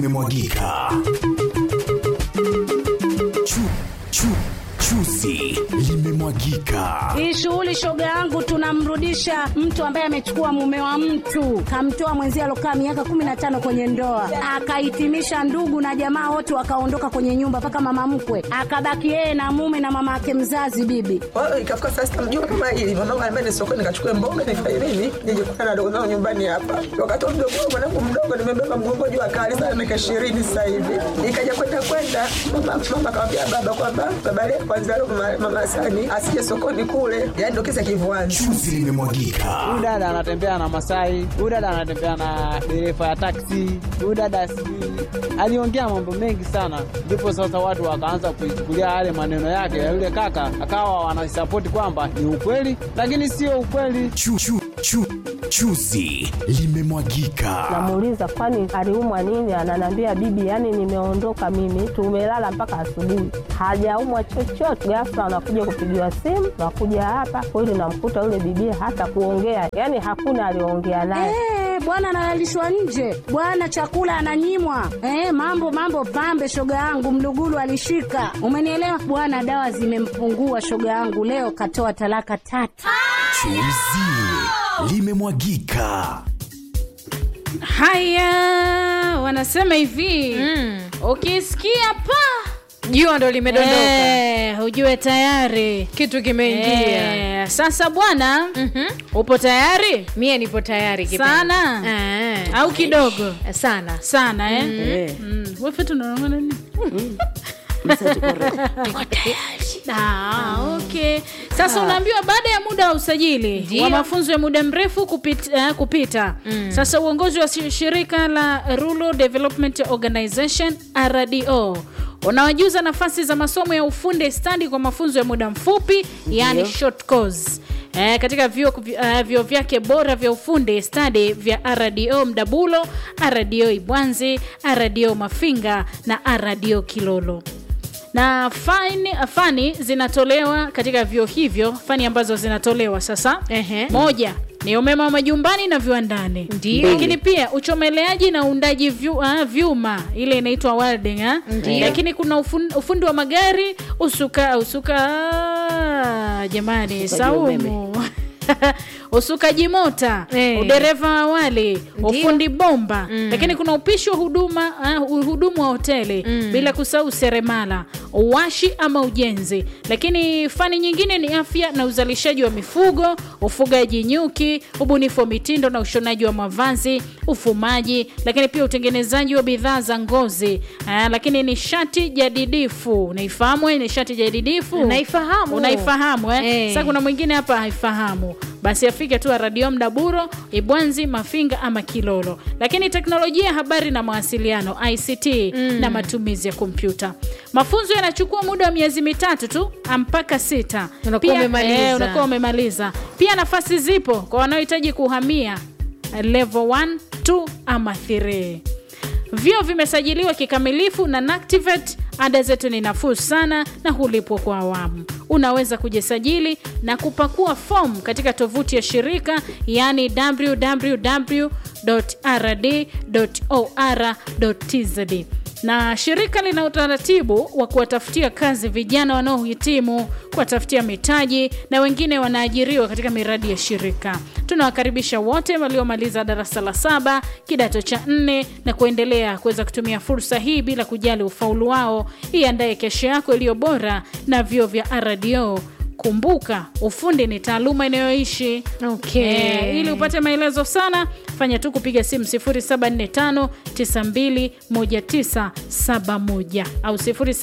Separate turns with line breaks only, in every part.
limemwagika. Chu, chu, chuzi limemwagika.
Hii shughuli shoga yangu, tunamrudisha mtu ambaye amechukua mume wa mtu, kamtoa mwenzie alokaa miaka kumi na tano kwenye ndoa, akahitimisha ndugu na jamaa wote wakaondoka kwenye nyumba, mpaka mama mkwe akabaki yeye na mume na mama yake mzazi bibi.
Kwa hiyo ikafika saa sita mjua kama hili mwanangu anambia ni sokoni nikachukue mboga nifanye nini nije kukutana na dogo zangu nyumbani hapa. Wakati wa mdogo wangu mwanangu mdogo nimebeba mgongo juu akali sana miaka ishirini sasa hivi. Ikaja kwenda kwenda mama mama akamwambia baba kwamba baba leo kwanza leo mama, mama Sani asije sokoni kule. Yaani ndio kisa kivuani.
Chuzi limemwagika.
Huyu dada anatembea na Masai, huyu dada anatembea na dereva ya taksi, huyu dada sijui aliongea mambo mengi sana, ndipo sasa watu wakaanza kuichukulia yale maneno yake ya yule kaka, akawa wanasapoti kwamba ni ukweli, lakini sio ukweli.
Chu, chu, chu, chuzi limemwagika.
Namuuliza kwani aliumwa nini? Ananiambia bibi, yani nimeondoka mimi, tumelala mpaka asubuhi, hajaumwa chochote. Ghafla anakuja kupigiwa simu, nakuja hapa kweli, namkuta yule bibi hata kuongea, yani hakuna aliongea naye.
Eh, bwana analalishwa nje, bwana chakula ananyimwa. Eh, mambo mambo pambe, shoga yangu Mlugulu alishika, umenielewa bwana. Dawa zimempungua shoga yangu, leo katoa talaka tatu.
Chuzi limemwagika.
Haya, wanasema hivi ukisikia pa
jua ndo limedondoka
eh, ujue tayari
kitu kimeingia
eh, sasa bwana upo tayari
mie nipo tayari kipenzi.
sana
Ah.
au kidogo
sana
sana eh? mm. wewe tunaongana nini Ah, okay. Sasa unaambiwa baada ya muda wa usajili
Ndio.
wa mafunzo ya muda mrefu kupita, eh, kupita. Sasa uongozi wa shi- shirika la Rural Development Organization RDO unawajuza nafasi za masomo ya ufundi stadi kwa mafunzo ya muda mfupi yani short course. Eh, katika vyuo uh, vyuo vyake bora vya ufundi stadi vya RDO Mdabulo, RDO Ibwanzi, RDO Mafinga na RDO Kilolo na fani, fani zinatolewa katika vyuo hivyo fani ambazo zinatolewa sasa
Ehe.
moja ni umeme wa majumbani na viwandani
Ndio.
lakini pia uchomeleaji na uundaji vyu, uh, vyuma ile inaitwa welding ah. lakini kuna ufundi, ufundi wa magari usuka usuka ah, jamani saumu usukaji mota
Eh.
udereva wa awali ufundi bomba lakini kuna upishi wa huduma uh, uhudumu wa hoteli bila kusahau seremala uwashi ama ujenzi lakini fani nyingine ni afya na uzalishaji wa mifugo ufugaji nyuki ubunifu wa mitindo na ushonaji wa mavazi ufumaji lakini pia utengenezaji wa bidhaa za ngozi uh, lakini nishati jadidifu unaifahamu eh, nishati jadidifu
Naifahamu.
unaifahamu eh?
Eh.
Sasa kuna mwingine hapa haifahamu basi afike tu radio mdaburo ibwanzi mafinga ama kilolo lakini teknolojia ya habari na mawasiliano ict na matumizi ya kompyuta mafunzo yanachukua muda wa miezi mitatu tu mpaka sita
Unakuwa
Pia-
umemaliza.
eh, unakuwa umemaliza pia nafasi zipo kwa wanaohitaji kuhamia eh, level 1 2 ama 3 Vyuo vimesajiliwa kikamilifu na NACTIVATE. Ada zetu ni nafuu sana na hulipwa kwa awamu. Unaweza kujisajili na kupakua fomu katika tovuti ya shirika yani www.rd.or.tz na shirika lina utaratibu wa kuwatafutia kazi vijana wanaohitimu, kuwatafutia mitaji na wengine wanaajiriwa katika miradi ya shirika. Tunawakaribisha wote waliomaliza darasa la saba, kidato cha nne na kuendelea kuweza kutumia fursa hii bila kujali ufaulu wao. Iandaye kesho yako iliyo bora na vyuo vya RDO. Kumbuka, ufundi ni taaluma inayoishi.
Okay.
Eh, ili upate maelezo sana fanya tu kupiga simu 0745921971 au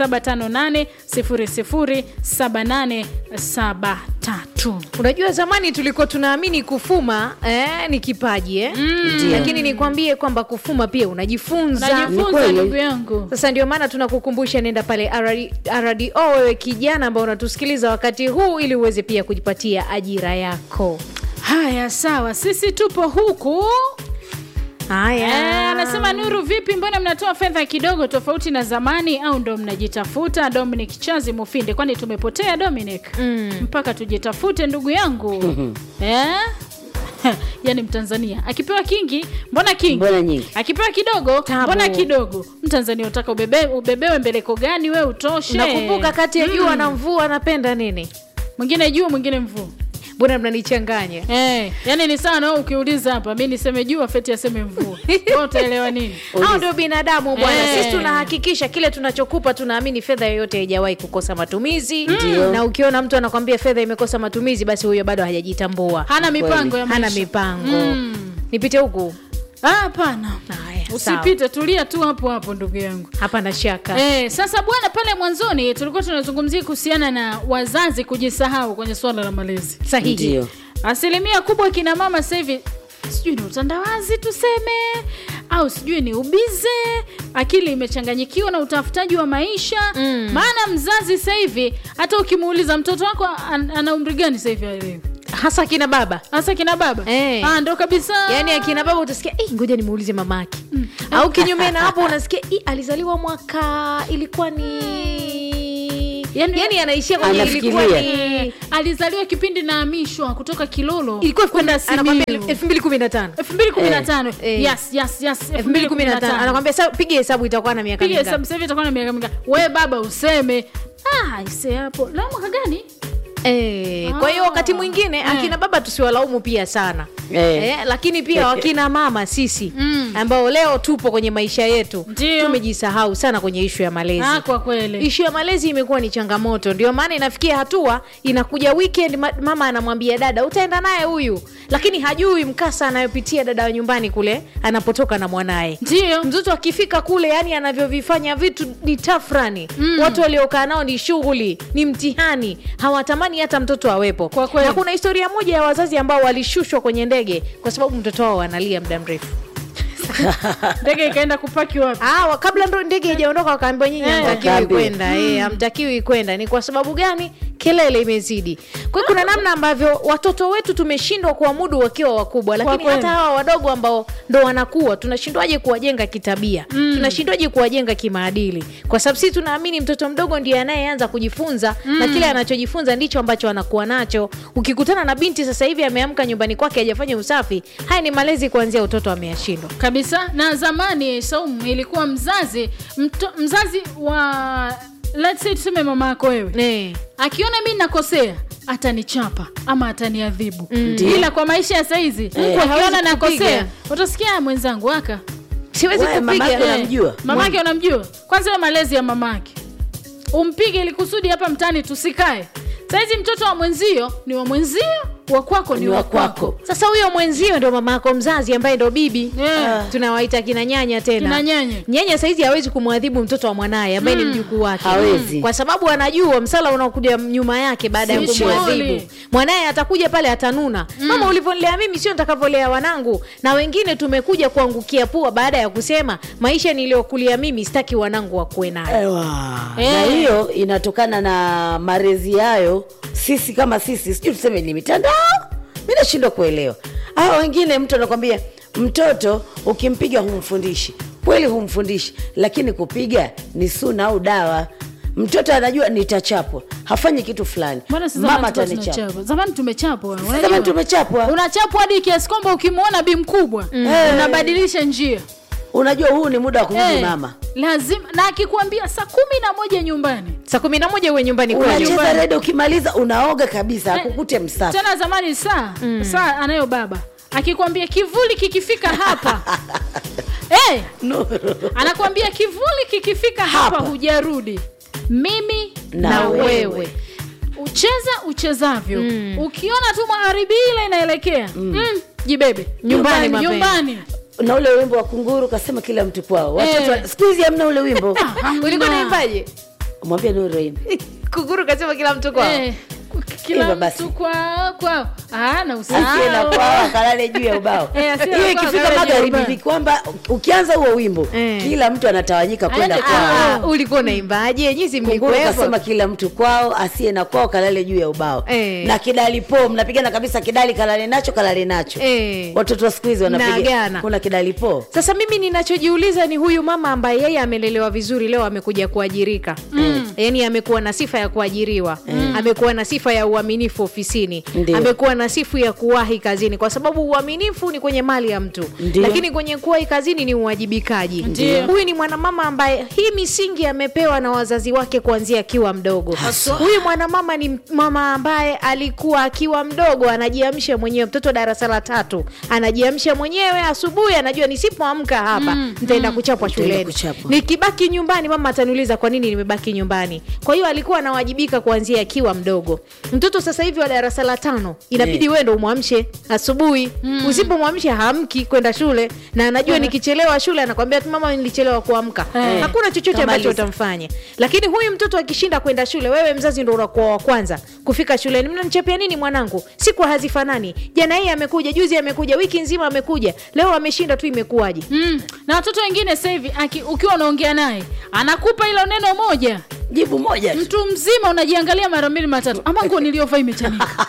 0758007873
unajua zamani tulikuwa tunaamini kufuma eh, ni kipaji eh? lakini nikwambie kwamba kufuma pia unajifunza
najifunza ndugu yangu
sasa ndio maana tunakukumbusha nenda pale RD RDO wewe kijana ambao unatusikiliza wakati huu ili uweze pia kujipatia ajira yako
haya sawa sisi tupo huku Eh,
haya
anasema Nuru, vipi, mbona mnatoa fedha kidogo tofauti na zamani, au ndo mnajitafuta? Dominic Chazi Mufinde, kwani tumepotea Dominic? mpaka tujitafute ndugu yangu eh? yani mtanzania akipewa kingi mbona kingi
Mbona nyingi?
akipewa kidogo
Tabu.
mbona kidogo mtanzania utaka ubebe, ubebewe mbeleko gani we utoshe
nakumbuka kati ya jua na mvua anapenda nini
mwingine jua mwingine mvua
mbona mnanichanganya
Eh, yani ni sawa na wewe ukiuliza hapa mi niseme jua feti aseme mvua Wewe utaelewa nini
hao ndio binadamu bwana
Eh.
sisi tunahakikisha kile tunachokupa tunaamini fedha yoyote haijawahi kukosa matumizi na ukiona mtu anakwambia fedha imekosa matumizi basi huyo bado hajajitambua
hana mipango ya
hana
maisha.
mipango
Mm.
nipite huku
Ah, hapana
Haya, sawa.
usipite tulia tu hapo hapo ndugu yangu
hapana shaka
Eh, sasa bwana pale mwanzoni tulikuwa tunazungumzia kuhusiana na wazazi kujisahau kwenye swala la malezi
sahihi
Ndio.
asilimia kubwa kina mama sasa hivi sijui ni utandawazi tuseme au sijui ni ubize akili imechanganyikiwa na utafutaji wa maisha
Mm.
maana mzazi sasa hivi hata ukimuuliza mtoto wako an, ana umri gani sasa hivi aelewi
hasa kina baba
hasa kina baba
Eh.
ah, ndo kabisa
yaani akina baba utasikia "Eh, ngoja nimuulize mamake au kinyume na hapo unasikia "Eh, alizaliwa mwaka ilikuwa ni
Yaani-
yani anaishia kwenye ilikuwa
Anafikiria.
ni
alizaliwa kipindi naamishwa kutoka kilolo
ilikuwa
kwenda
anakwambia
Simiyu.
elfu mbili kumi na tano
2015
Eh.
yes yes yes
elfu mbili kumi na tano anakwambia "Sa- piga hesabu itakuwa na miaka
piga
mingapi?"
hesabu sasa hivi itakuwa na miaka mingapi we baba useme ah ise hapo la mwaka gani
Eh, kwa hiyo wakati mwingine akina baba tusiwalaumu pia sana
Eh.
Eh, lakini pia wakina mama sisi
Mm.
ambao leo tupo kwenye maisha yetu
Ndio.
tumejisahau sana kwenye ishu ya malezi
ah kwa kweli
ishu ya malezi imekuwa ni changamoto ndio maana inafikia hatua inakuja weekend ma- mama anamwambia dada utaenda naye huyu lakini hajui mkasa anayopitia dada wa nyumbani kule anapotoka na mwanaye
ndio
mtoto akifika kule yani anavyovifanya vitu ni tafrani mm. watu waliokaa nao ni shughuli ni mtihani hawatamani hata mtoto awepo
Kwa kweli.
na kuna historia moja ya wazazi ambao walishushwa kwenye ndege kwa sababu mtoto wao analia muda mrefu
ndege ikaenda kupaki wapi
Ah, wa- kabla ndo ndege ijaondoka wakaambiwa nyinyi
Eh.
hamtakiwi
Wakaambiwa.
kwenda eh, hamtakiwi kwenda ni kwa sababu gani kelele imezidi kwa hiyo kuna namna ambavyo watoto wetu tumeshindwa kuwamudu wakiwa wakubwa lakini
kweli.
hata hawa wadogo ambao ndo wanakuwa tunashindwaje kuwajenga kitabia mm. tunashindwaje kuwajenga kimaadili kwa sababu sisi tunaamini mtoto mdogo ndiye anayeanza kujifunza mm. na kile anachojifunza ndicho ambacho anakuwa nacho ukikutana na binti sasa hivi ameamka nyumbani kwake hajafanya usafi haya ni malezi kuanzia utoto ameyashindwa
kabisa na zamani Saumu ilikuwa mzazi mto, mzazi wa let's say tuseme mama yako wewe
eh.
akiona mi nakosea atanichapa ama ataniadhibu mm. ila kwa maisha ya saizi
hawezi
akiona nakosea
kukupiga.
utasikia "Ah, mwenzangu aka
siwezi
Wewe,
kupiga
mamake
Eh.
unamjua?
mamake unamjua kwanza we malezi ya mamake umpige ili kusudi hapa mtani tusikae saizi mtoto wa mwenzio ni wa mwenzio wa kwako ni
Ni
wa
wa
kwako
kwako.
sasa huyo mwenzio ndo mama yako mzazi ambaye ndo bibi
Yeah.
tunawaita kina nyanya tena
Kina nyanya.
nyanya saizi hawezi kumwadhibu mtoto wa mwanaye ambaye ni mjukuu wake
Hawezi.
kwa sababu anajua msala unaokuja nyuma yake baada ya
Si
kumwadhibu
shughuli.
mwanaye atakuja pale atanuna mama ulivyonilea mimi sio nitakavyolea wanangu na wengine tumekuja kuangukia pua baada ya kusema maisha niliyokulia mimi sitaki wanangu wakuwe nayo
Ewa.
Eh.
na hiyo inatokana na marezi yayo sisi kama sisi sijui tuseme ni mitandao mi nashindwa kuelewa hawa wengine mtu anakwambia mtoto ukimpiga humfundishi kweli humfundishi lakini kupiga ni suna au dawa mtoto anajua nitachapwa hafanyi kitu fulani
Mbona si
mama
zamani tulikuwa
atanichapa
tunachapwa? zamani tumechapwa unajua?
Zamani tumechapwa.
unachapwa hadi kiasi kwamba ukimwona bi mkubwa unabadilisha njia
unajua huu ni muda wa kurudi
Eh,
mama
lazima na akikwambia saa kumi na moja nyumbani
saa kumi na moja uwe nyumbani kwenu
unacheza redio ukimaliza unaoga kabisa akukute msafi
tena zamani saa saa anayo baba akikwambia kivuli kikifika hapa hey, anakwambia kivuli kikifika hapa,
Hapa.
hujarudi mimi na,
Na
wewe.
wewe.
ucheza uchezavyo ukiona tu magharibi ile inaelekea mm. jibebe
Nyumbani mapema.
nyumbani
na ule wimbo wa kunguru kasema kila mtu kwao watoto
Eh.
wa- siku hizi hamna ule wimbo
ulikuwa naimbaje
mwambie nuru imbe
kuguru kasema kila mtu kwao
Eh, kila
Hivyo basi.
mtu kwao kwao Ah, na
asiye na
usahau.
kwao akalale juu ya ubao
Eh, asiye na
hiyo
kwao
ikifika
akalale juu ya
magharibi
ubao.
ni kwamba ukianza huo wimbo
Eh.
kila mtu anatawanyika kwenda
Aende
kwao
Ah, ulikuwa unaimbaje nyisi
kunguru
mlikuwepo
kasema kila mtu kwao asiye na kwao kalale juu ya ubao
Eh.
na kidali po mnapigana kabisa kidali kalale nacho kalale nacho
Eh.
watoto wa siku hizi wanapiga
Mnaagana.
kuna kidali po
sasa mimi ninachojiuliza ni huyu mama ambaye yeye amelelewa vizuri leo amekuja kuajirika mm. yaani amekuwa na sifa ya kuajiriwa mm. amekuwa na sifa ya uaminifu ofisini
Ndio.
amekuwa na sifu ya kuwahi kazini kwa sababu uaminifu ni kwenye mali ya mtu
Ndio.
lakini kwenye kuwahi kazini ni uwajibikaji
Ndio.
huyu ni mwanamama ambaye hii misingi amepewa na wazazi wake kuanzia akiwa mdogo huyu mwanamama ni mama ambaye alikuwa akiwa mdogo anajiamsha mwenyewe mtoto darasa la tatu anajiamsha mwenyewe asubuhi anajua nisipoamka hapa nitaenda kuchapwa
Nitaenda
shuleni
kuchapwa.
nikibaki nyumbani mama ataniuliza kwa nini nimebaki nyumbani kwa hiyo alikuwa anawajibika kuanzia akiwa mdogo mtoto sasa hivi wa darasa la tano inabidi
Eh.
wewe ndo umwamshe asubuhi usipomwamsha haamki kwenda shule na anajua nikichelewa shule anakwambia tu mama nilichelewa kuamka
Eh.
hakuna chochote ambacho
Kamaliza.
utamfanya lakini huyu mtoto akishinda kwenda shule wewe mzazi ndo unakuwa wa kwanza kufika shuleni mnanichapia nini mwanangu siku hazifanani jana hii amekuja juzi amekuja wiki nzima amekuja leo ameshinda tu imekuwaje
mm. na watoto wengine sasa hivi aki- ukiwa unaongea naye anakupa hilo neno moja
jibu moja tu.
mtu mzima unajiangalia mara mbili matatu ama nguo niliyovaa imechanika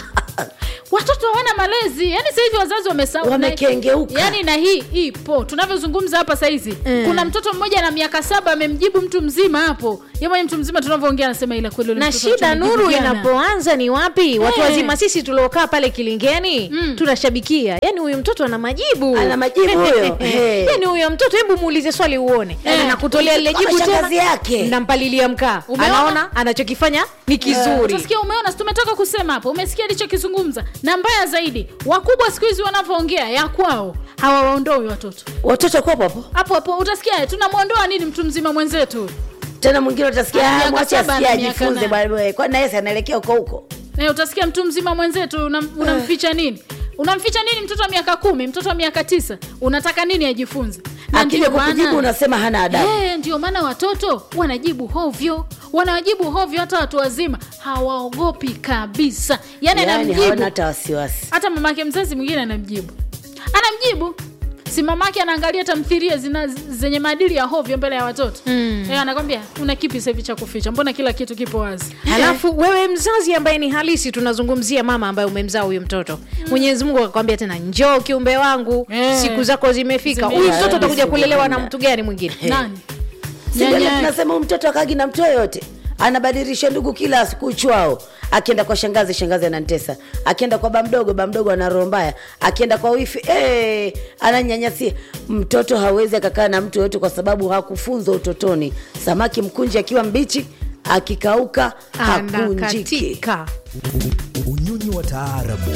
watoto hawana malezi yani sasa hivi wazazi wamesahau
Wamekengeuka.
yani na hii ipo tunavyozungumza hapa sahizi
Mm.
kuna mtoto mmoja na miaka saba amemjibu mtu mzima hapo ye mwenye mtu mzima tunavyoongea anasema ila kweli yule
na
mtoto
shida
tumemjibu
nuru
jana.
inapoanza ni wapi watu
Eh.
wazima sisi tuliokaa pale kilingeni
Mm.
tunashabikia yani huyu mtoto ana majibu
Ana majibu huyo. Eh.
yani huyo mtoto hebu muulize swali uone
Eh.
nakutolea lile
Kama
jibu
shangazi
tena
yake.
nampalilia mkaa
Umeona?
anaona anachokifanya ni kizuri
utasikia umeona si tumetoka kusema hapo umesikia alichokizungumza na mbaya zaidi wakubwa siku hizi wanavyoongea ya kwao hawawaondoi watoto
watoto kwapo hapo
hapo hapo utasikia tunamwondoa nini mtu mzima mwenzetu
tena mwingine utasikia
Ana
"Ah,
miaka
mwache
saba,
asikia
ana miaka
ajifunze
nane."
bwana kwani naye si anaelekea huko huko
na utasikia mtu mzima mwenzetu unam, unamficha nini unamficha nini mtoto wa miaka kumi mtoto wa miaka tisa unataka nini ajifunze Na
akija
ndio maana-
kukujibu unasema hana adabu
Eh, ndio maana watoto wanajibu hovyo wanajibu hovyo hata watu wazima hawaogopi kabisa yani,
yani
anamjibu
hawana hata wasiwasi
hata mamake mzazi mwingine anamjibu anamjibu si mamake anaangalia tamthiria zina zenye maadili ya hovyo mbele ya watoto mm. e, anakwambia una kipi sasa hivi cha kuficha mbona kila kitu kipo wazi
halafu wewe mzazi ambaye ni halisi tunazungumzia mama ambaye umemzaa huyu mtoto mwenyezi mungu akakwambia tena njoo kiumbe wangu
Eh.
siku zako zimefika
Zime-
huyu
Eh,
mtoto atakuja
siku
kulelewa na
kwenda.
mtu gani mwingine
nani
sivile
Nyanya-
tunasema huyu mtoto akagi na mtu yoyote anabadilisha ndugu kila siku uchwao akienda kwa shangazi shangazi anantesa akienda kwa bamdogo bamdogo ana roho mbaya akienda kwa wifi eh, ananyanyasia mtoto hawezi akakaa na mtu yoyote kwa sababu hakufunzwa utotoni samaki mkunji akiwa mbichi akikauka hakunjiki
anakatika
unyonyi wa taarabu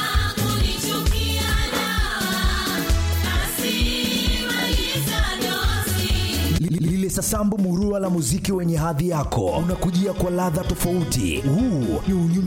Li- lile sasambu murua la muziki wenye hadhi yako unakujia kwa ladha tofauti huu ni unyonyi